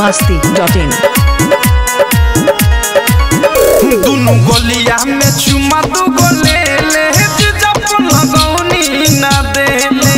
masti.in दुनु गोलिया में चुमा दू गोले ले जब लगौनी ना देले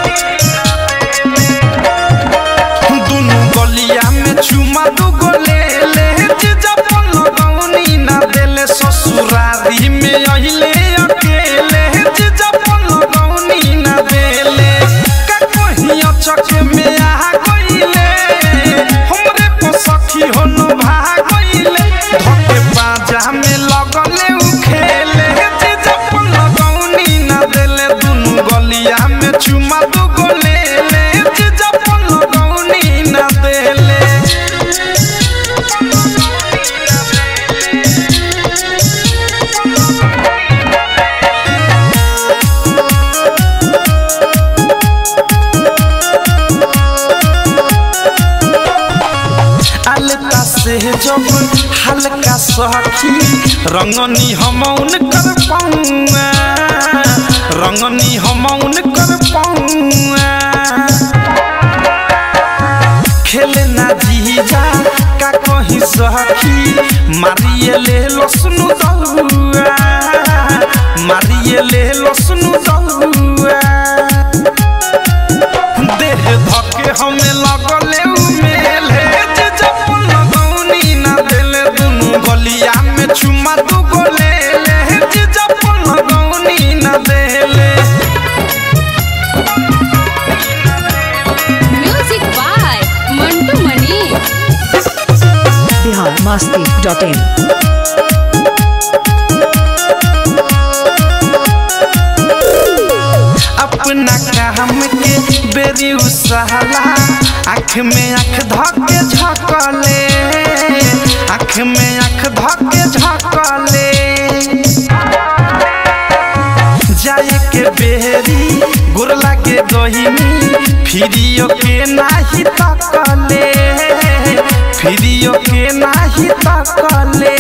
दुनु गोलिया में चुमा दू गोले ले जब लगौनी ना देले ससुरारी में अहिले अकेले जब लगौनी ना देले का कहीं अचक में आ गइले हमरे पसखी हो न भागइले धके बाजा में लगले उ खेले जे जपन लगौनी ना देले दुनु गलिया में चुमा दू गोले ले जे जपन लगौनी ना देले अलता से जब हल्का सखी रंगनी हमौन कर पाऊंगा रंगनी हमौन कर पाऊंगा खेले ना जीजा का कहीं सखी मारिए ले लसनु दहुआ मारिए ले लसनु दहुआ देह धके हमें लगले उमेल हे जे जपन लगौनी ना देले दुनु गलिया में चुमा दू गोले ले हे जे जपन लगौनी ना देले Music by Mantu Mani. Bihar masti.in अपना काम के बेरी उसहला आँख में आँख धके झकले आँख में आँख धके झकले जाए के बेरी गुरला के गहिनी फिरियो के नाही तकले फिरियो के नाही तकले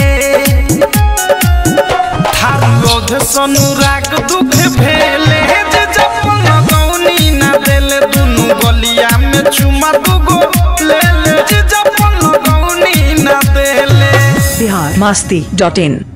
थारोध सनुराग दुख भेले जे जपन लगौनी ना देले दुनु गलिया में चुमा दुगो ले ले जे जपन लगौनी ना देले Bihar masti.in